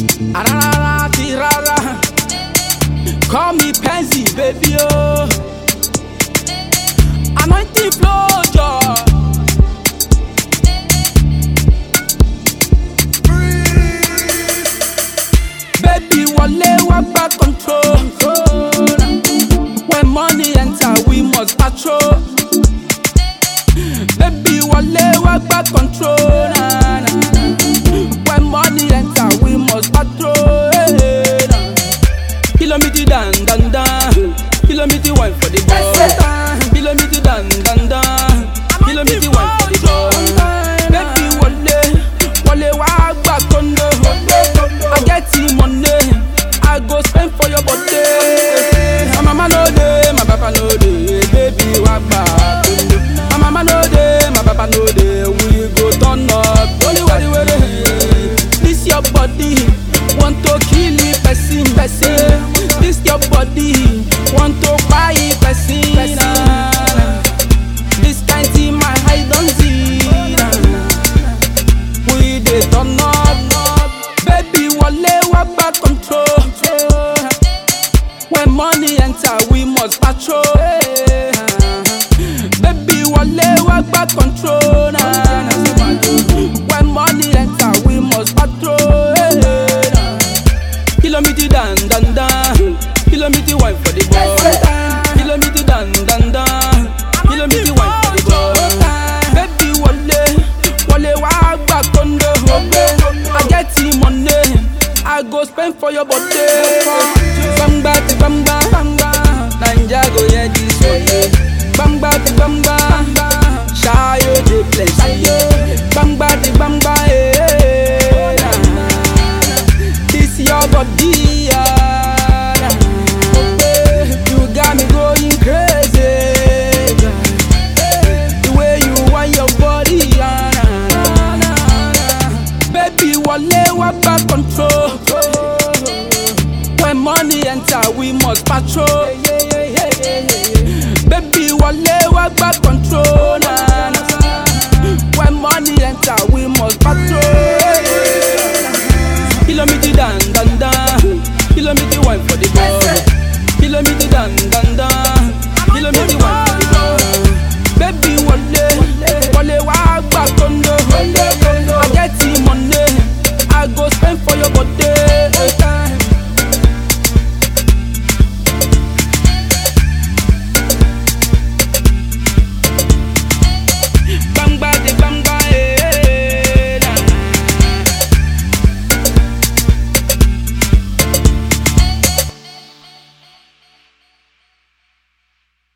Arara ti rara. Call me Penzi, baby, oh. Anointing flow, joy. Baby, wale wa back control. When money enter, we must patrol. Baby, wale wa back control. Nah, nah. When money enter, we must patrol. Hey, nah. Kilometer dan dan dan. Kilometer one for the boy. Kilometer dan dan dan. Kilometer one for the boy. Baby, wale wale wa back condo. I get the money, I go spend for your body. My mama no dey, my papa no dey, baby wa back condo. My mama no dey, my papa no dey, we go turn up. Only way the way This your body want to kill me, person, person. This your body want to buy person. Nah, nah. This kind thing my eye don't see. Nah, nah. We dey turn up, baby. Wale wa back control. When money enter, we must patrol. Baby, wale wa back control. Nah, nah. When money enter, we must patrol. Kilometer dan dan dan. Kilometer one for the boy. Kilometer dan dan dan. Kilometer one for the boy. Baby, wale wale wa back condo. I get the money, I go spend for your body. Bamba ti bamba, Nanja go yeah this way. Bamba ti bamba, Shayo the place. Bamba ti bamba, eh. This your body, ah. You got me going crazy. The way you want your body, ah, nah, nah, nah. Baby, wale wa back control. When money enter, we must patrol. Baby, wale wa back control. Nah, nah. When money enter, we must patrol.